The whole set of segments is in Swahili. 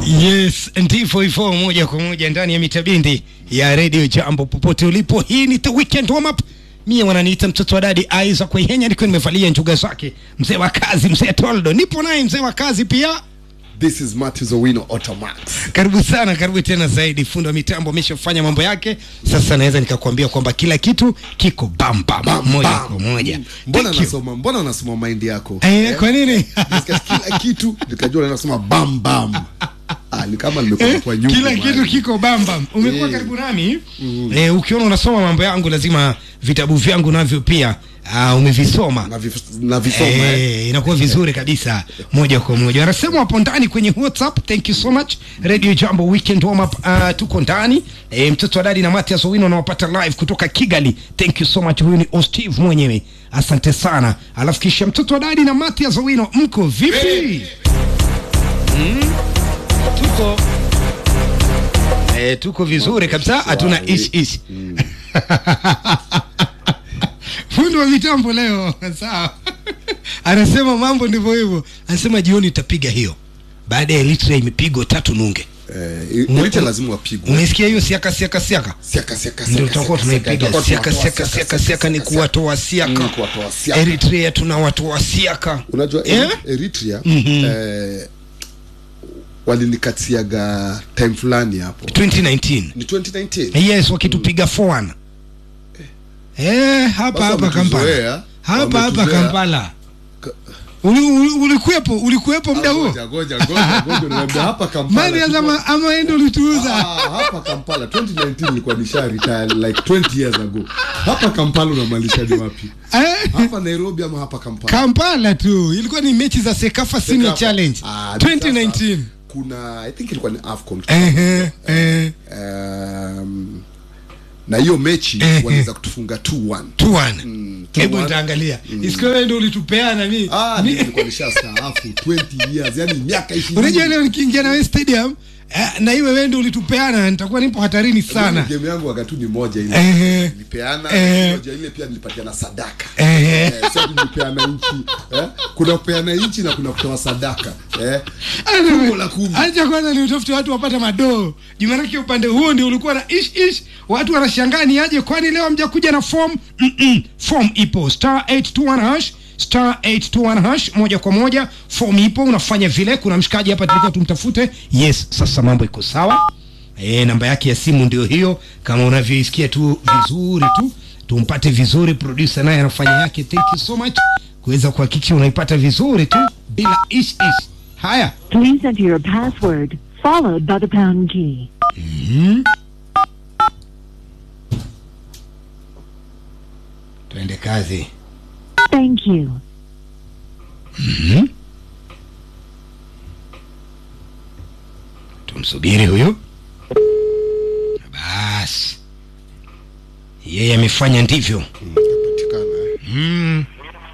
Yes, ndivyo hivyo, moja kwa moja ndani ya mitabindi ya redio Jambo, popote ulipo. Hii ni the weekend warm up. Mie wananiita mtoto wa dadi Isaac Kuihenya, nikiwa nimevalia njuga zake, mzee wa kazi, mzee Toldo. Nipo naye mzee wa kazi pia. This is Matthews Owino Automax. Karibu sana, karibu tena zaidi. Fundi wa mitambo ameshafanya mambo yake, sasa naweza nikakwambia kwamba kila kitu kiko bam bam, Bam, moja bam. kwa moja. Mbona Thank you. nasoma mbona nasoma mind yako? Eh, kwa nini? Nisikia kila kitu nikajua nasoma bam bam. Ah, ni kama nimekuwa kwa nyumba. kila kitu kiko bambam umekuwa Eh. karibu nami eh, ukiona unasoma mambo yangu lazima vitabu vyangu navyo pia uh, umevisoma na vis- na visoma eh. Eh, inakuwa vizuri kabisa moja kwa moja wanasema hapo ndani kwenye whatsapp thank you so much radio jambo weekend warm up uh, tuko ndani eh, mtoto wa dadi na Matias Owino nawapata live kutoka Kigali thank you so much huyu ni Osteve mwenyewe asante sana alafu kisha mtoto wa dadi na Matias Owino mko vipi mm, tuko eh, tuko vizuri kabisa hatuna ish ish fundi wa mitambo leo sawa anasema mambo ndivyo hivyo anasema jioni utapiga hiyo baada ya Eritrea imepigwa tatu nunge Eh, Eritrea lazima wapigwe. umesikia hiyo siaka siaka siaka Siaka siaka ndio siaka. tutakuwa siaka, tunaipiga tutakuwa siaka tunatoa siaka siaka siaka ni kuwatoa siaka Mm, kuwatoa siaka. Eritrea tunawatoa siaka Unajua Eh? Eri- Eritrea eh, walinikatiaga time fulani hapo. 2019 Ni 2019. yes wakitupiga 4-1 eh hapa Basi hapa Kampala wametuzoea, hapa hapa wametuzoea. Kampala Ka- Uli- uli- ulikuwepo ulikuwepo muda huo Ngoja, ngoja, ngoja, ngoja, unaniambia hapa Kampala. Marias tuko- ama ama endo ulituuza Ah, hapa Kampala 2019 nilikuwa nisha retire like 20 years ago. Hapa Kampala unamaanishaje wapi? eh Hapa Nairobi ama hapa Kampala? Kampala tu ilikuwa ni mechi za Sekafa Senior Sekafa. Challenge Ah, 2019 sasa, Kuna I think ilikuwa ni AFCON. ehe eh Um, na hiyo mechi Eh, waliweza kutufunga 2-1. 2-1 hebu 2-1. nitaangalia isikiwa wewe ndio ulitupeana mi Ah, mi- mimi nilikuwa nishastaafu 20 years, yani miaka 20. unajua leo nikiingia na wewe stadium eh, na iwe wewe ndio ulitupeana nitakuwa nipo hatarini sana Mimi game yangu wakati ni moja ile. Ehe. Nilipeana Eh. moja ile pia nilipatiana sadaka. Ehe. Eh, sasa nilipeana nchi. Eh? Kuna kupeana nchi na kuna kutoa sadaka. Eh? Fungu la kumi. acha kwanza ni utafute watu wapate madoo jumanake upande huo ndio ulikuwa na ish ish watu wanashangaa ni aje kwani leo hamjakuja na form Mm-mm. form ipo star 821 hash star 821 hash moja kwa moja form ipo unafanya vile kuna mshikaji hapa tulikuwa tumtafute yes sasa mambo iko sawa e, namba yake ya simu ndio hiyo kama unavyoisikia tu vizuri tu tumpate vizuri producer naye anafanya yake thank you so much kuweza kuhakikisha unaipata vizuri tu bila ish ish haya Please enter your password, followed by the pound key. tuende kazi Thank you. tumsubiri huyu basi yeye amefanya ndivyo Patikana. mm.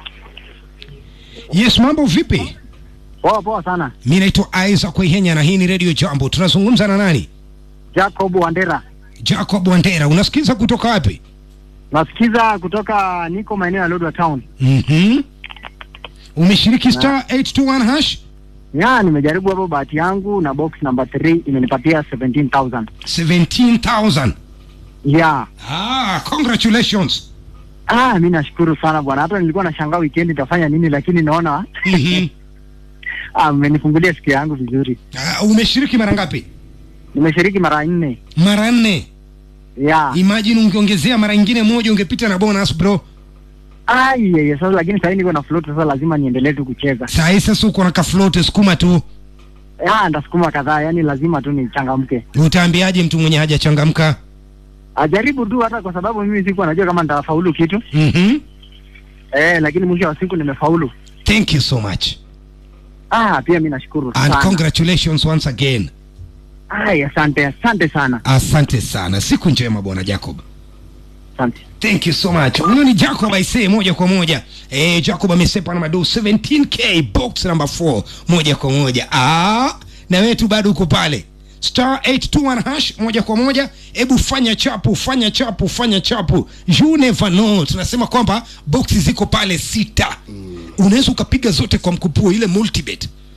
yes mambo vipi Poa poa sana. mi naitwa isaac waihenya na hii ni radio jambo tunazungumza na nani Jacob Wandera. jacob wandera unasikiza kutoka wapi Nasikiza kutoka niko maeneo ya Lodwar Town. mm-hmm. umeshiriki star 821 hash Ya, nimejaribu hapo bahati yangu na box number 3 imenipatia 17,000. 17000 Ya. ah, congratulations Ah, mimi nashukuru sana bwana. Hata nilikuwa nashangaa weekend nitafanya nini lakini naona mm-hmm. ah, mmenifungulia siku yangu vizuri. ah, umeshiriki mara ngapi Nimeshiriki mara nne. mara nne Ya. imagine ungeongezea mara ingine moja ungepita na bonus bro Ah, yeye sasa lakini sasa niko na float sasa lazima niendelee tu kucheza. saa hii sasa uko na kaflote sukuma tu Ya, ndasukuma kadhaa, yani lazima tu nichangamke. utaambiaje mtu mwenye hajachangamka Ajaribu tu hata kwa sababu mimi sikuwa najua kama nitafaulu kitu. mm-hmm. Eh, lakini mwisho wa siku nimefaulu. thank you so much Ah, pia mimi nashukuru and sana. congratulations once again Ai, asante, asante sana. asante sana siku njema bwana jacob Asante. thank you so much huyo ni jacob aisee moja kwa moja eh, jacob amesepa na madu 17k box number 4 moja kwa moja ah, na wewe tu bado uko pale star 821 hash moja kwa moja hebu fanya chapu fanya chapu fanya chapu you never know tunasema kwamba boxi ziko pale sita mm. unaweza ukapiga zote kwa mkupuo ile multibet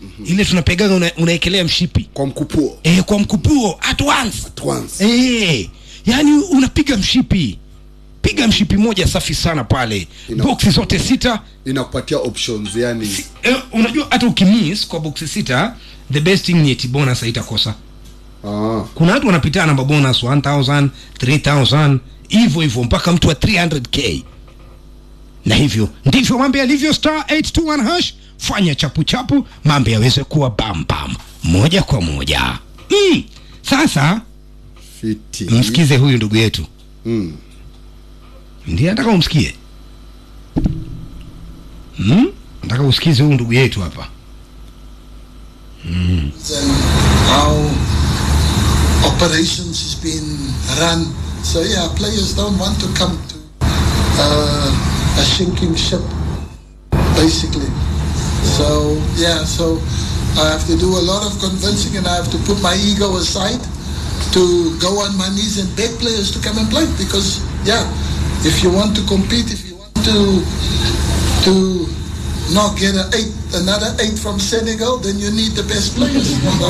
ile tunapegaga una, unaekelea mshipi kwa mkupuo e, kwa mkupuo at once at once e, yani unapiga mshipi piga mshipi moja safi sana pale Ina- boksi zote sita inakupatia options yani e, unajua hata ukimiss kwa boksi sita the best thing ni eti bonus haitakosa ah, kuna watu wanapitana na mabonus 1000 3000 hivyo hivyo mpaka mtu wa 300k na hivyo ndivyo mambo yalivyo star 821 hash fanya chapu chapu mambo yaweze kuwa bam bam moja kwa moja mm. sasa fiti msikize huyu ndugu yetu mm. ndiye nataka umsikie hmm? nataka usikize huyu ndugu yetu hapa and how operations is being run. So yeah, players don't want to come to uh, a sinking ship, basically. So yeah, so I have to do a lot of convincing, and I have to put my ego aside to go on my knees and beg players to come and play. Because yeah, if you want to compete, if you want to to not get an eight, another eight from Senegal, then you need the best players. So,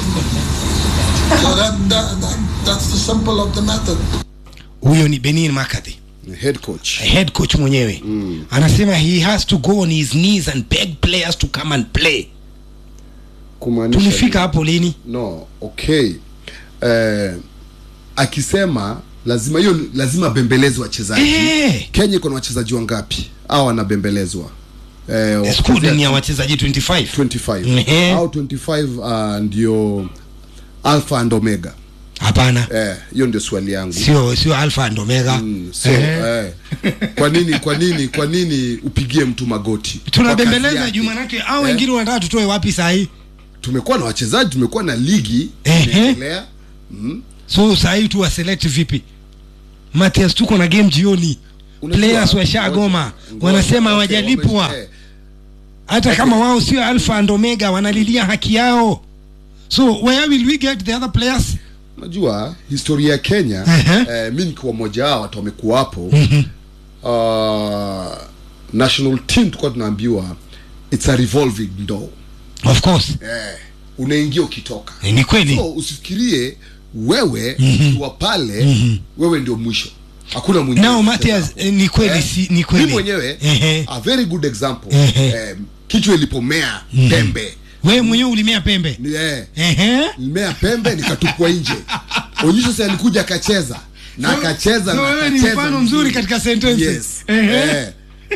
so that, that, that, that's the simple of the matter. huyo ni benin makadhi head coach head coach mwenyewe mm. anasema he has to go on his knees and beg players to come and play kumaanisha tulifika hapo lini no okay eh, akisema lazima hiyo lazima bembeleze wachezaji Eh. kenya iko na wachezaji wangapi au wanabembelezwa eh, squad ni ya wakuchezea wachezaji 25 25 Ehe. au 25 uh, ndio alpha and omega hapana eh, hiyo ndio swali yangu sio sio alpha and omega Mm, so, Ehe. eh, kwa nini kwa nini kwa nini upigie mtu magoti Kwa kazi tunabembeleza yake. juu manake au Eh. wengine wanataka tutoe wapi sahii tumekuwa na wachezaji tumekuwa na ligi Ehe. inaendelea so sahii tu waselect vipi matias tuko na game jioni Unajua, players washagoma ngoja, wanasema okay, hawajalipwa wame- eh, hata kama wao sio alpha and omega wanalilia haki yao so where will we get the other players unajua historia ya kenya Ehe. eh, mi nikiwa mmoja wao watu wamekuwa hapo uh, national team tulikuwa tunaambiwa it's a revolving door of course eh, unaingia ukitoka Eh, ni kweli so usifikirie wewe ukiwa pale wewe ndio mwisho hakuna mwingine nao Matias eh, ni kweli Eh, si, ni kweli mi mwenyewe Ehe. a very good example Ehe. eh, kichwa ilipomea pembe wewe mwenyewe ulimea pembe ni, eh, Ehe. nilimea pembe nikatupwa nje onyesho si alikuja akacheza na So- akacheza so na wewe ni akacheza mfano mzuri katika sentences. yes. Ehe. eh,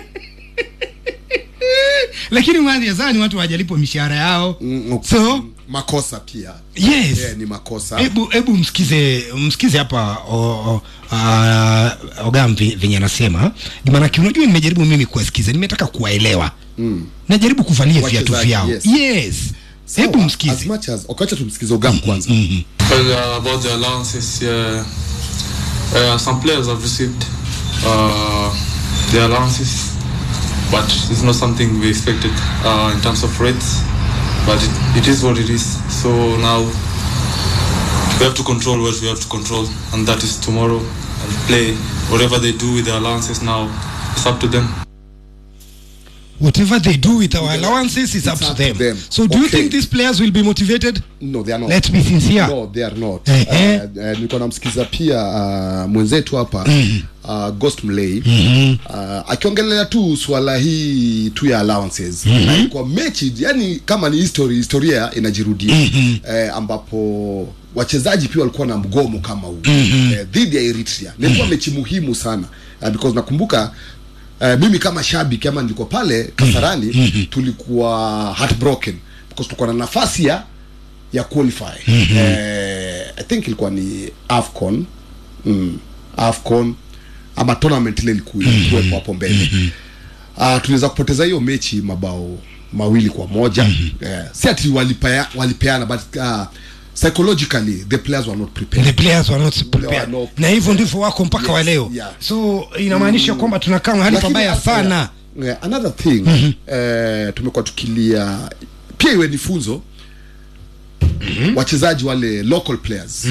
lakini Matias hawa ni watu hawajalipwa mishahara yao mm, so makosa pia yes eh, ni makosa hebu hebu msikize msikize hapa o- o- ah, ogamvi venye anasema maanake unajua nimejaribu mimi kuwasikiza nimetaka kuwaelewa mm. najaribu kuvalia viatu Wachezaji, vyao yes. yes Sawa, hebu as msikize much as okacha tumsikize ogam kwanza Well, uh, about the allowances, yeah, uh, some players have received uh, the allowances, but it's not something we expected uh, in terms of rates. But it, it is what it is. So now we have to control what we have to control, and that is tomorrow and play. Whatever they do with the allowances now, it's up to them. whatever they do with our allowances is up, to, up them. to them. so do you Okay. think these players will be motivated no they are not let's be sincere no they are not Ehe. uh, uh, nilikuwa namsikiza pia uh, mwenzetu hapa uh, ghost mlay uh, akiongelea tu swala hii tu ya allowances na kwa mechi yani kama ni history historia inajirudia eh, ambapo wachezaji pia walikuwa na mgomo kama huu eh, dhidi ya eritrea nilikuwa mechi muhimu sana uh, because nakumbuka Uh, mimi kama shabiki ama nilikuwa pale kasarani tulikuwa heartbroken because tulikuwa na nafasi ya ya qualify eh, i think ilikuwa ni afcon mm, afcon ama tournament ile ilikuwa ilikuwepo hapo mbele uh, tuliweza kupoteza hiyo mechi mabao mawili kwa moja eh, si ati walipea, walipeana but uh, psychologically the players were not prepared the players were not prepared were not na hivyo ndivyo wako mpaka Yes, wa leo yeah. so inamaanisha kwamba tunakaa mahali Lakini, pabaya uh, sana yeah, another thing eh, tumekuwa tukilia pia iwe ni funzo wachezaji wale local players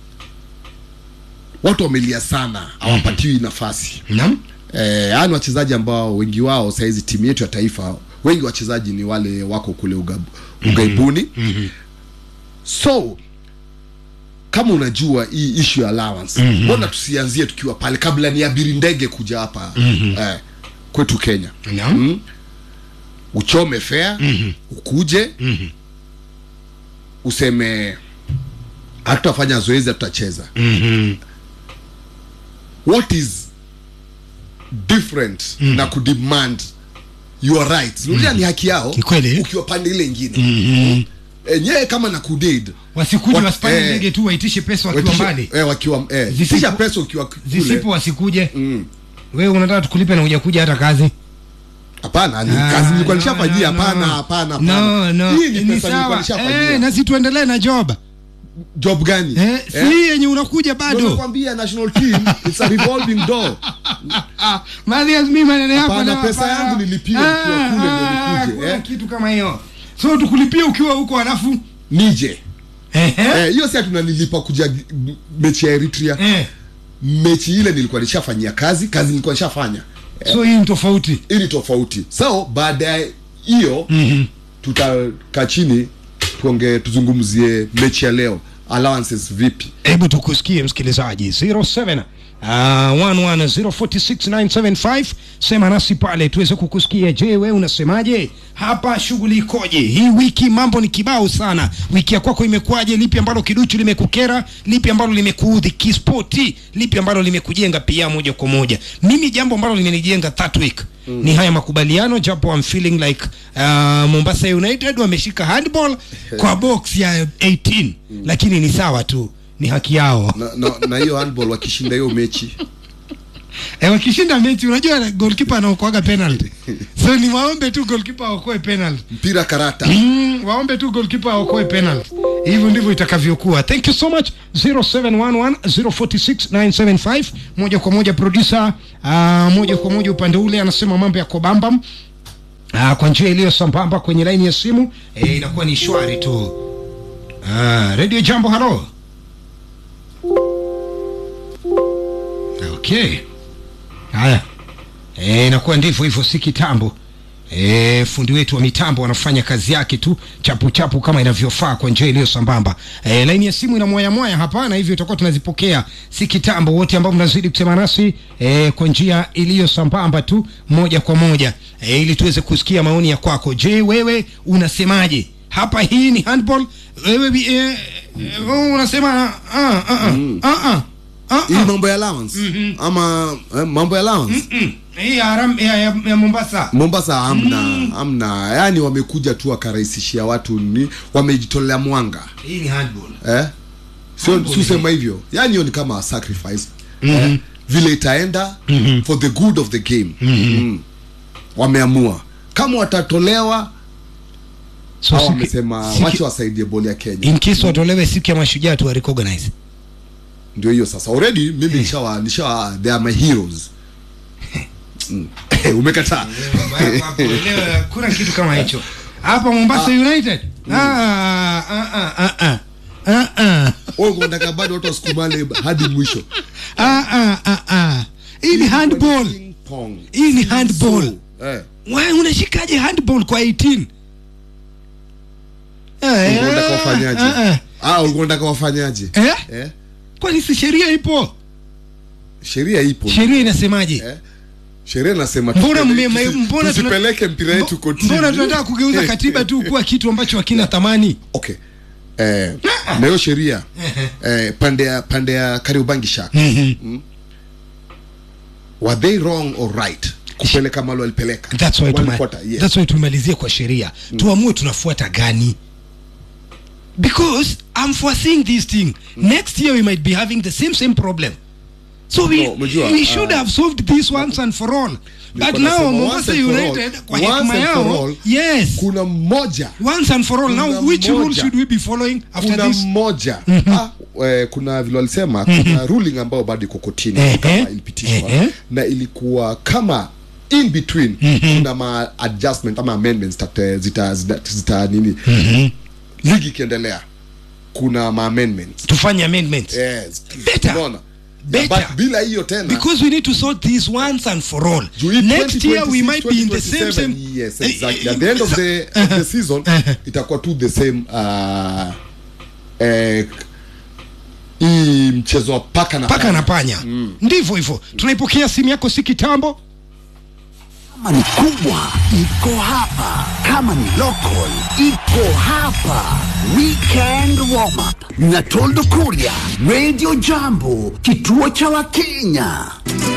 watu wamelia sana hawapatiwi nafasi Naam. eh, haya ni wachezaji ambao wengi wao sahizi timu yetu ya taifa wengi wachezaji ni wale wako kule ugab, ugaibuni so kama unajua hii issue ya allowance mbona tusianzie tukiwa pale kabla ni abiri ndege kuja hapa eh, kwetu kenya Naam. mm. uchome fea ukuje useme hatutafanya zoezi hatutacheza what is different na kudemand your rights unajua ni haki yao Ni kweli. ukiwa pande ile ingine enyewe kama na kudid wasikuje Wat- wasipande eh, ndege tu waitishe pesa wakiwa mbali eh, wakiwa eh, Zisipo- tisha pesa ukiwa kule zisipo wasikuje Mm. wewe unataka tukulipe na hujakuja hata kazi hapana ni Ah, kazi nilikuwa no, nishafanyia no, hapana no. hapana no, hapana no. hii ni Ni pesa nilikuwa sawa nishafanyia eh, nasi tuendelee na job job gani eh, si hii yenye unakuja Ndio bado nakwambia national team it's a revolving door Ah, Mathias, mi maneno yako Hapana, na- pesa hapana. yangu nilipiwa nikiwa kule ndio Ah, nikuje, hakuna eh. kitu kama hiyo so tukulipia ukiwa huko alafu nije Ehe. Eh, hiyo si tunanilipa kuja g- mechi ya Eritrea Eh, mechi ile nilikuwa nishafanyia kazi kazi nilikuwa nishafanya so hii ni tofauti hii ni tofauti so baada ya hiyo tutakaa chini tuonge tuzungumzie mechi ya leo allowances vipi hebu tukusikie msikilizaji 07 Uh, 1104697 sema nasi pale tuweze kukusikia je wewe unasemaje hapa shughuli ikoje hii wiki mambo ni kibao sana wiki ya kwako imekuwaje lipi ambalo kiduchu limekukera lipi ambalo limekuudhi kispoti lipi ambalo limekujenga pia moja kwa moja mimi jambo ambalo limenijenga that week mm. ni haya makubaliano japo I'm feeling like uh, Mombasa United wameshika handball kwa box ya 18 mm. lakini ni sawa tu ni haki yao na na- na hiyo handball wakishinda hiyo mechi e, wakishinda mechi unajua goalkeeper anaokoaga penalty so ni waombe tu goalkeeper aokoe penalty mpira karata mm, waombe tu goalkeeper aokoe penalty hivyo ndivyo itakavyokuwa thank you so much 0711046975 moja kwa moja producer uh, moja kwa moja upande ule anasema mambo ya kobambam uh, kwa njia iliyo sambamba kwenye laini ya simu eh, inakuwa ni shwari tu uh, radio jambo halo okay haya Eh, inakuwa ndivyo hivyo si kitambo E, fundi wetu wa mitambo wanafanya kazi yake tu chapu chapu kama inavyofaa kwa njia iliyo sambamba e, laini ya simu ina mwaya mwaya hapa na hivyo itakuwa tunazipokea si kitambo wote ambao mnazidi kusema nasi e, kwa njia iliyo sambamba tu moja kwa moja e, ili tuweze kusikia maoni ya kwako je wewe unasemaje hapa hii ni handball wewe bi- e, e, wewe unasema ah, ah, ah, ah, ah, ah, hii ah. mambo ya allowance ama eh, mambo ya allowance Mm, hii ya, Haram- ya, ya, ya Mombasa Mombasa hamna hamna yani wamekuja tu wakarahisishia watu ni wamejitolea mwanga hii ni handball eh sio Handball si usema ni- hivyo yani hiyo ni kama sacrifice eh? vile itaenda for the good of the game mm. wameamua kama watatolewa so au siki- wamesema siki- wache wasaidie boli ya Kenya in case watolewe siku ya mashujaa tu recognize ndio hiyo sasa already mimi nishawa nishawa they are my heroes mm. umekataa kuna kitu kama hicho hapa Mombasa United ah, ah, ah, ah, ah. Ah, ah. wewe unataka bado watu wasukumane hadi mwisho Ah, ah, ah, ah. hii ni handball Ping pong. hii ni handball eh Wewe unashikaje handball kwa 18 Eh, ulikuwa unataka wafanyaje ah, ah. ah ulikuwa unataka wafanyaje Eh? eh kwani si sheria ipo sheria ipo sheria inasemaje Eh? sheria inasema mbona tusipele- mme- tusi- mbona tuna- tusipeleke mpira yetu mbo- kotini mbona tunataka kugeuza katiba tu kuwa kitu ambacho hakina thamani okay eh, na hiyo sheria eh, pande ya pande ya Kariobangi Sharks were they wrong or right kupeleka malo walipeleka That's why One tuma, quarter, yes. that's why tumalizie kwa sheria tuamue tunafuata gani because I'm foreseeing this thing next year we might be having the same same problem so we, No, umejua, we should ah, have solved this once and for all but Nilikuwa now nasema once Mombasa and for all, United kwa once hekima and for yao all, yes kuna mmoja once and for all now kuna which rule mmoja. should we be following after kuna this mmoja ah, eh, kuna vile walisema kuna ruling ambayo bado iko kotini Ehe. kama ilipitishwa Ehe. na ilikuwa kama in between kuna ma adjustment ama amendments tate, zita, zita, zita nini ligi ikiendelea kuna ma amendments tufanye amendments yes Better. unaona better but bila hiyo tena because we need to sort this once and for all juu hii next year we 2026, might be in the same 2027, same yes exactly at the end of the, of the season itakuwa tu the same uh, eh, hii mchezo wa paka na paka na panya ndivyo hivyo tunaipokea simu yako si kitambo Kama ni kubwa iko hapa, kama ni local iko hapa. Weekend warm up na Toldo Kuria, Radio Jambo, kituo cha Wakenya.